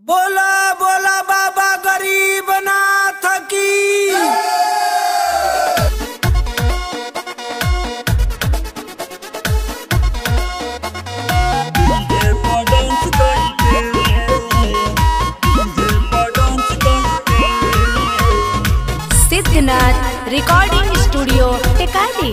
बोला बोला बाबा गरीब नाथ की सिद्धनाथ रिकॉर्डिंग स्टूडियो टेकाली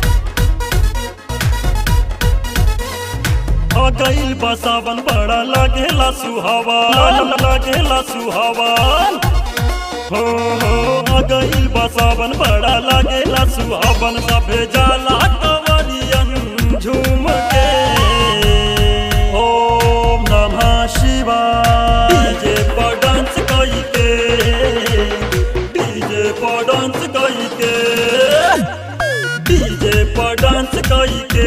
आ गईल बा सावन बड़ा लागेला सुहावा लागेला सुहावन हो हो आ गईल बा सावन बड़ा लागेला सुहावन सभे जाला कवरियन झूम के ओम नमः शिवाय डीजे पर डांस कई के डीजे पर डांस कई के डीजे पर डांस कई के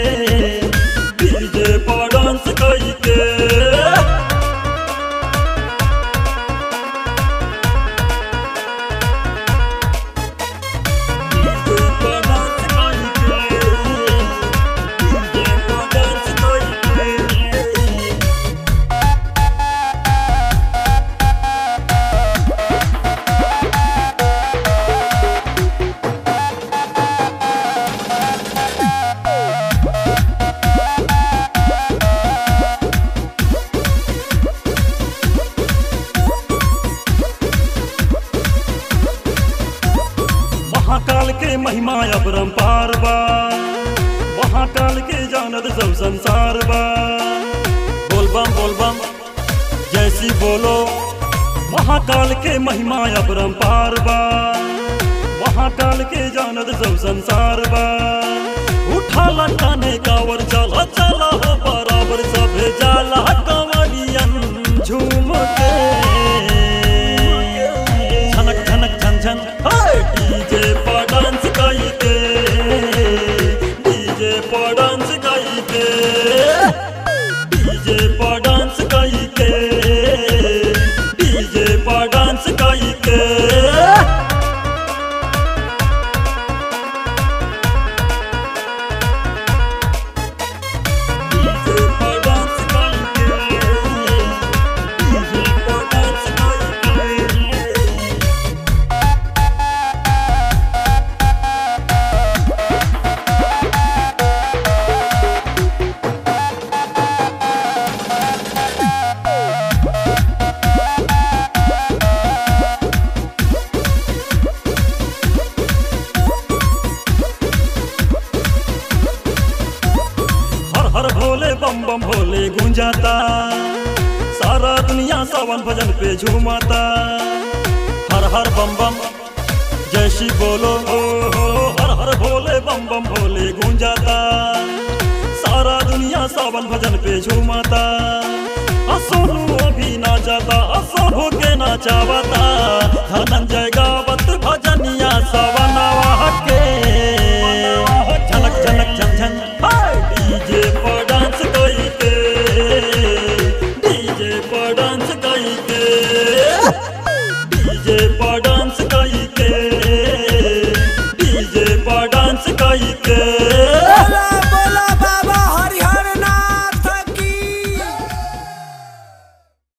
डीजे पर डांस कई के डीजे पर डांस कई के डीजे पर डांस कई के महाकाल के महिमा अपरंपार बा महाकाल के जानत सब संसार बा बोलबम बोलबम जैसी बोलो महाकाल के महिमा अपरंपार बा महाकाल के जानत सब संसार बा उठा लटाने कावर चला चला हो बराबर सभे जाला कंवरियन झूम के छनक छनक छन छन हाय डीजे पर डांस कई के डीजे पर डांस कई के डीजे पर डांस कई के डीजे पर डांस कई के डीजे पर डांस कई के डीजे पर डांस कई के हर हर भोले बम बम भोले गूंजाता सारा दुनिया सावन भजन पे झूमाता हर हर बम बम जय श्री बोलो हो हो हर हर भोले बम बम भोले गूंजाता सारा दुनिया सावन भजन पे झूमाता असोनू अभी ना जाता असोनू के नाचावता धनंजय गावत भजनिया सवनवा के